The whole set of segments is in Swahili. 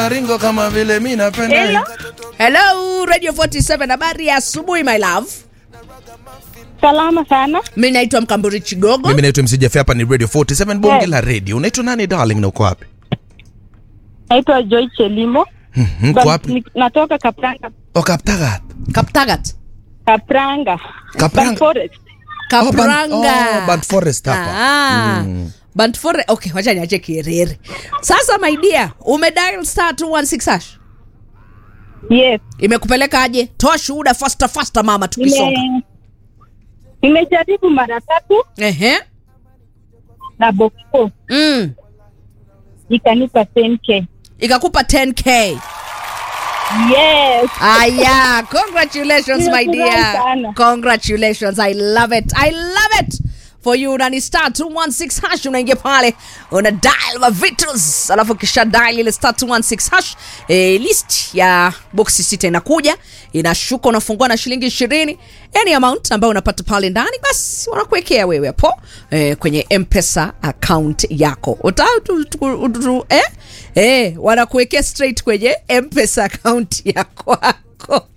unaringo kama vile mi napenda Hello? hello radio 47 habari ya asubuhi my love Salama sana. mi naitwa mkamburi chigogo mimi naitwa msijafe hapa ni radio 47 bonge Yes. la radio unaitwa nani darling na uko wapi Naitwa Joy Chelimo. Mhm, uko But wapi ni- Natoka Kapranga. okaptagat kaptagat Kapranga. Kapranga. But Forest. kapranga oh, Band Forest hapa Ah, Band Fore- okay wacha niache kierere sasa my dear umedial star 216 hash Yes. imekupeleka aje toa shuhuda fasta fasta mama tukisonga Nime nimejaribu mara tatu ehe na Boko mm. ikanipa 10k. ikakupa 10k Yes. aya congratulations my Nimefurahi dear sana. congratulations i love it i love it for you unani star 216 hash unaingia pale una dial mavitus alafu kisha dial ile star 216 hash e, list ya boksi sita inakuja inashuka unafungua na shilingi ishirini any amount ambayo unapata pale ndani basi wanakuwekea wewe hapo e, kwenye mpesa account yako Uta, tu, tu, tu, tu, eh? Eh, wanakuwekea straight kwenye mpesa account ya kwako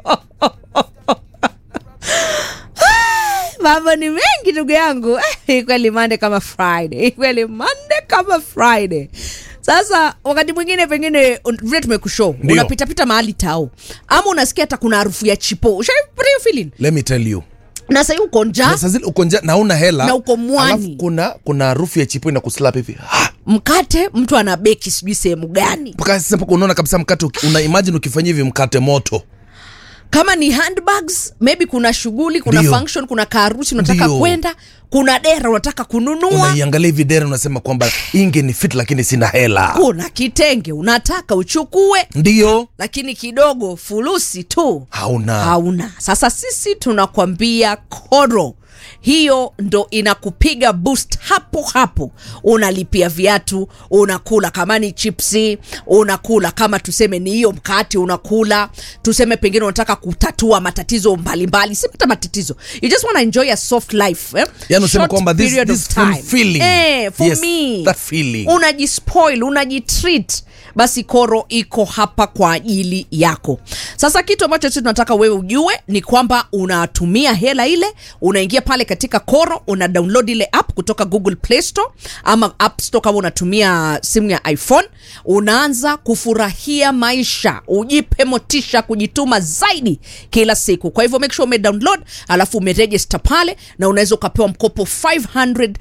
mambo ni mengi ndugu yangu Eh, kweli mande kama friday kweli mande kama friday sasa wakati mwingine pengine un- vile tumekushow Ndio. unapitapita mahali tao ama unasikia hata kuna harufu ya chipo ushaipata hiyo feeling let me tell you na sahii uko njaa Na saa zile uko nja na una hela Na uko mwani. alafu kuna kuna harufu ya chipo inakuslap hivi Ha! mkate mtu ana beki sijui sehemu gani mpaka sasa mpaka unaona kabisa mkate uki- una imagine ukifanyia hivi mkate moto kama ni handbags maybe kuna shughuli kuna Ndio. function kuna kaharusi unataka Ndio. kwenda kuna dera unataka kununua unaiangalia hivi dera unasema kwamba inge ni fit lakini sina hela kuna kitenge unataka uchukue ndio lakini kidogo fulusi tu hauna hauna sasa sisi tunakwambia koro hiyo ndo inakupiga boost hapo hapo unalipia viatu unakula kama ni chipsi unakula kama tuseme ni hiyo mkate unakula tuseme pengine unataka kutatua matatizo mbalimbali si hata matatizo you just want to enjoy a soft life eh? Yani unasema Short kwamba this- period of this time. fulfilling. eh, for Yes, me that feeling. unajispoil unajitreat basi koro iko hapa kwa ajili yako sasa kitu ambacho sisi tunataka wewe ujue ni kwamba unatumia hela ile unaingia pale katika koro una download ile app kutoka google play store ama app store kama unatumia simu ya iphone unaanza kufurahia maisha ujipe motisha kujituma zaidi kila siku kwa hivyo make sure umedownload alafu umeregister pale na unaweza ukapewa mkopo 500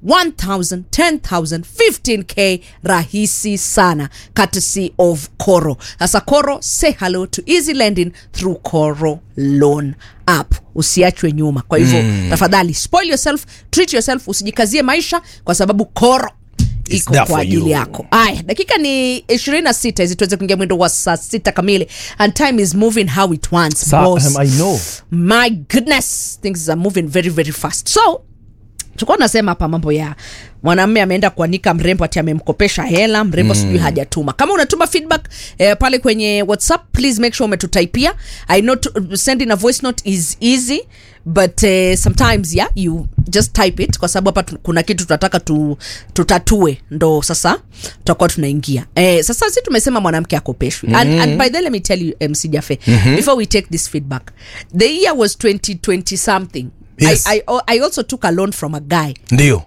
1000 10000 15k rahisi sana courtesy of coro sasa coro say hello to easy lending through coro loan app usiachwe nyuma kwa hivyo mm. tafadhali spoil yourself treat yourself usijikazie maisha kwa sababu coro It's iko there kwa for ajili you. yako aya dakika ni 26 hizi tuweze kuingia mwendo wa saa sita kamili and time is moving how it wants Sa- boss. um, I know. my goodness things are moving very very fast so tulikuwa tunasema hapa mambo ya mwanamme ameenda kuanika mrembo ati amemkopesha hela mrembo mm. sijui hajatuma kama unatuma feedback eh, pale kwenye whatsapp please make sure umetutaipia i know to, sending a voice note is easy but uh, sometimes yeah you just type it kwa sababu hapa tu- kuna kitu tunataka tu, tutatue ndo sasa tutakuwa tunaingia eh, sasa si tumesema mwanamke akopeshwi mm-hmm. and, and by the way, let me tell you mc jafe mm-hmm. before we take this feedback the year was 2020 something Yes. I, I, I also took a loan from a guy ndio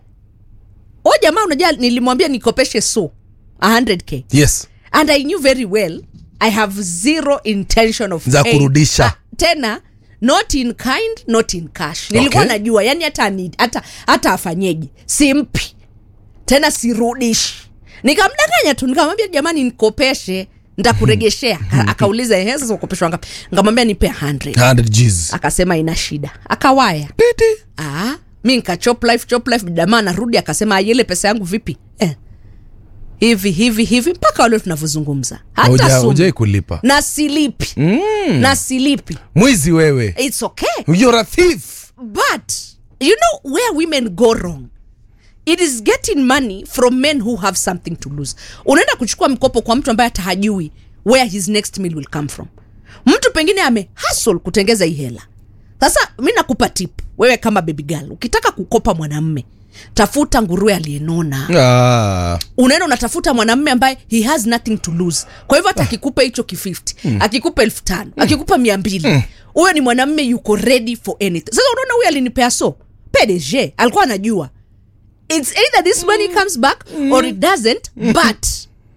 o jamaa unajua nilimwambia nikopeshe so 100k yes and i knew very well i have zero intention of Za paying. kurudisha. Ah, tena not in kind not in cash nilikuwa Okay. najua yani hata ni- hata hata afanyeje simpi tena sirudishi nikamdanganya tu nikamwambia jamani nikopeshe ntakuregeshea Aka- akauliza "Ehe, sasa ukopeshwa ngapi nkamwambia nipe 100 100 Gs. akasema ina shida akawaya Titi. ah, mi nka chop life chop life jamaa anarudi akasema "Ah, ile pesa yangu vipi eh. hivi hivi hivi mpaka wale tunavyozungumza hata Hauja- sumu. hujai kulipa na silipi mm. na silipi mwizi wewe its okay you're a thief but you know where women go wrong it is getting money from men who have something to lose unaenda kuchukua mkopo kwa mtu ambaye hata hajui where his next meal will come from mtu pengine ame hustle kutengeza hii hela sasa mi nakupa tip wewe kama baby girl ukitaka kukopa mwanamme tafuta nguruwe aliyenona Ah. unaenda unatafuta mwanamme ambaye he has nothing to lose kwa hivyo hata akikupa hicho ki50 akikupa elfu tano akikupa mia mbili huyo ni mwanamme yuko ready for anything sasa unaona huyo alinipea so pdg alikuwa anajua its either this money comes back or it doesn't but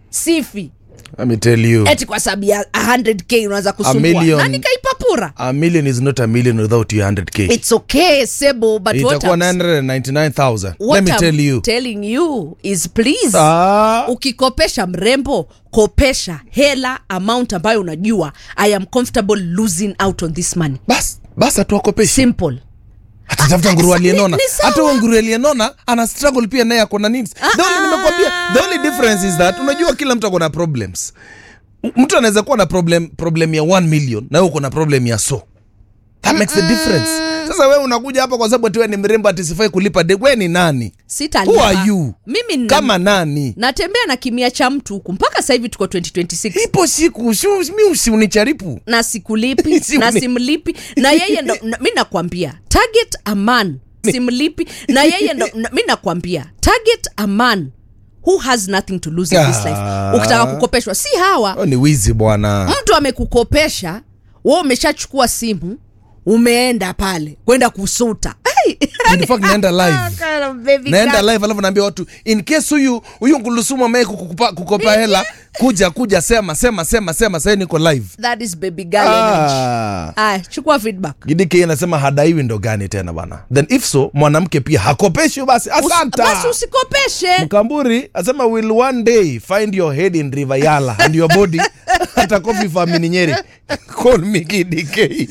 sifi Let me tell you. eti kwa sababu ya 100k unaweza kusumbua million- na nikaipapura A million is not a million without your 100k. it's okay sebo but what Itakuwa I'm, 999,000. what Let me tell I'm you. telling you is please Ah. ukikopesha mrembo kopesha hela amount ambayo unajua i am comfortable losing out on this money Bas, bas atuwakopeshi. simple Atatafuta Ah, nguruwe ni- aliyenona. ni sawa. Hata huo nguruwe aliyenona ana struggle pia naye ako na needs. The only nimekwambia, the only difference is that unajua kila mtu ako na problems. M- Mtu anaweza kuwa na problem problem ya 1 million na wewe uko na problem ya so. That makes the difference. Sasa wewe unakuja hapa kwa sababu ati wewe ni mrembo ati sifai kulipa de. Wewe ni nani? sitalipa Who are you? mimi nina- Kama nani? natembea na kimia cha mtu huku mpaka sasa hivi tuko 2026 Ipo siku si mi usinicharipu. na sikulipi Si na uni- simlipi na yeye ndo na, mi nakwambia target a man simlipi na yeye ndo na, mi nakwambia target a man who has nothing to lose in this life Ah. ukitaka kukopeshwa si hawa Oh, ni wizi bwana. mtu amekukopesha we umeshachukua simu umeenda pale kwenda kusuta Hey! In fact naenda live. Kind of baby naenda girl. live alafu naambia watu in case huyu huyu ngulusumu ambaye kukupa, kukopa hela kuja kuja sema sema sema sema sasa niko live that is baby girl energy. ah. Aya, chukua feedback gidike anasema hadaiwi ndo gani tena bana then if so mwanamke pia hakopeshwi basi Usi- asanta basi usikopeshe mkamburi asema will one day find your head in river yala and your body atakopi famini nyeri call me gidike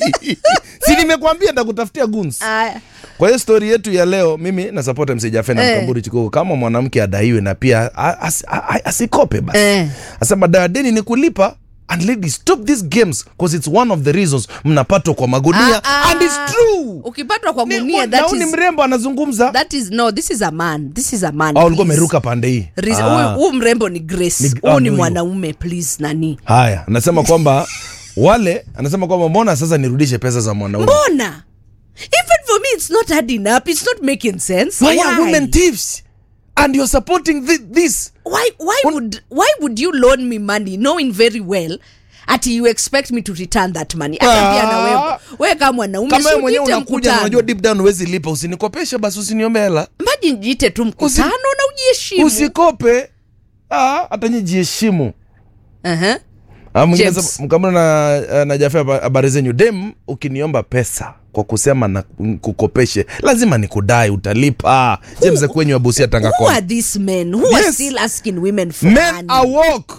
si nimekwambia ndakutafutia guns Aya. kwa hiyo stori yetu ya leo mimi nasapota msijafena Eh. eh. mkamburi chikoko kama mwanamke adaiwe na pia a- as- a- a- asikope basi Eh. asema dawa deni ni kulipa and ladies stop these games because it's one of the reasons mnapatwa kwa magunia Ah, ah. and it's true ukipatwa kwa Ni- gunia na that huyu ni is, mrembo anazungumza that is no this is a man this is a man au ulikuwa please. umeruka pande hii Reason- Ah. huyu huyu mrembo ni grace Ni- huyu ah, ni ni huyu. mwanaume please nani haya anasema kwamba wale anasema kwamba mbona sasa nirudishe pesa za mwanaume mbona even for me it's not adding up it's not making sense why are women thieves and you're supporting thi- this why why would why would you loan me money knowing very well ati you expect me to return that money hata Ah. pia na wewe wewe kama mwanaume kama wewe si mwenyewe ujiite unakuja na mkutano. unajua deep down huwezi lipa usinikopeshe basi usiniombe hela Imagine jiite tu mkutano na ujiheshimu usikope ah, hata nyi jiheshimu Aha. Ah, mwingine James. sema- mkamona na, na Jafia haba- habari zenyu dem ukiniomba pesa kwa kusema na kukopeshe lazima nikudai utalipa james kwenyu abusia tanga who Kona. are these men who are Yes. still asking women for men money are woke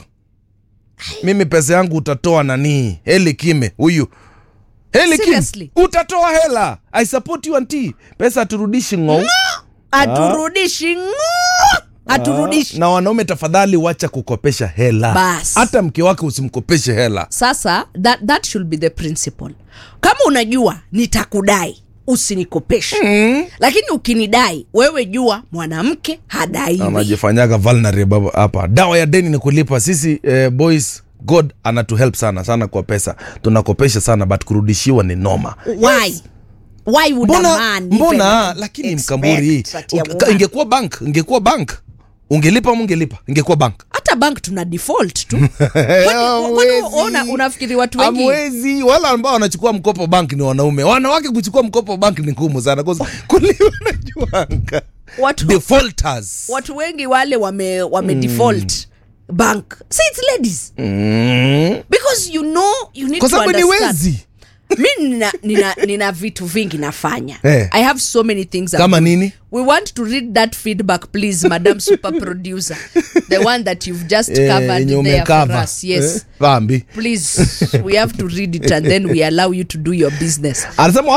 mimi pesa yangu utatoa nanii heli kime huyu heli kime Seriously? utatoa hela i support you anti pesa aturudishi ng'ou aturudishi ng'o aturudishi na wanaume tafadhali wacha kukopesha hela Bas. hata mke wake usimkopeshe hela sasa that, that should be the principle kama unajua nitakudai usinikopeshe mm. lakini ukinidai wewe jua mwanamke hadaiwi anajifanyaga vulnerable hapa dawa ya deni ni kulipa sisi eh, boys god anatuhelp sana sana kwa pesa tunakopesha sana but kurudishiwa ni noma why why would a mbona, man mbona even lakini expect mkamburi that ya uki- woman? ingekuwa bank ingekuwa bank ungelipa ama ungelipa ingekuwa bank hata bank tuna default tu Kwani- kwani una- unafikiri watu wengi amwezi wale ambao wanachukua mkopo bank ni wanaume wanawake kuchukua mkopo bank ni ngumu sana 'cause kuliwa najuanga watu, defaulters watu wengi wale wame, wame default bank see it's ladies mm. because you know you need kwa to sababu ni understand wezi mi nina, nina, nina vitu vingi nafanya Eh. i have so many things I'm kama doing. nini we want to read that feedback please madam super producer the one that you've just Eh, covered yenye there for umekava. us yes Eh, dhambi please we have to read it and then we allow you to do your business anasema